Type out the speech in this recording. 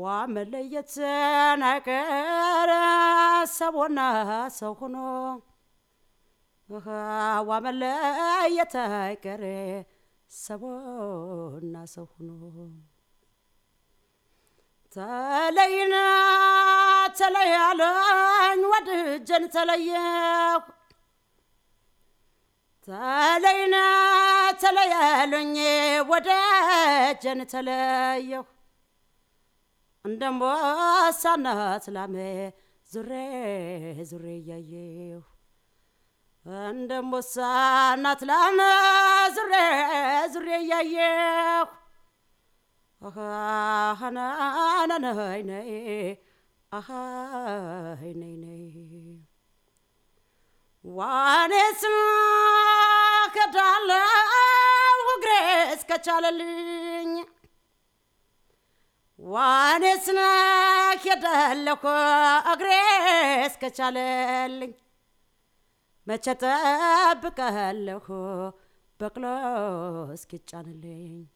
ዋ መለየት ነገር ሰቦና ሰው ሆኖ ዋ መለየት አይቀር ሰቦና ሰው ሆኖ ተለይና ተለያለኝ ወድጀን ተለየሁ ተለይና ተለያለኝ ወደጀን ተለየሁ እንደምቦሳ እናት ላሜ ዙሬ ዙሬ እያየሁ እንደምቦሳ እናት ላሜ ዙሬ ዙሬ እያየሁ አሃናናናይ ነይ አሃይ ነይ ነይ ዋኔስ ከዳለው እግሬ እስከቻለልኝ ዋኔስ ሄዳለሁ እግሬ እስከቻለልኝ መቼ ጠብቀለሁ በቅሎ እስኪጫንልኝ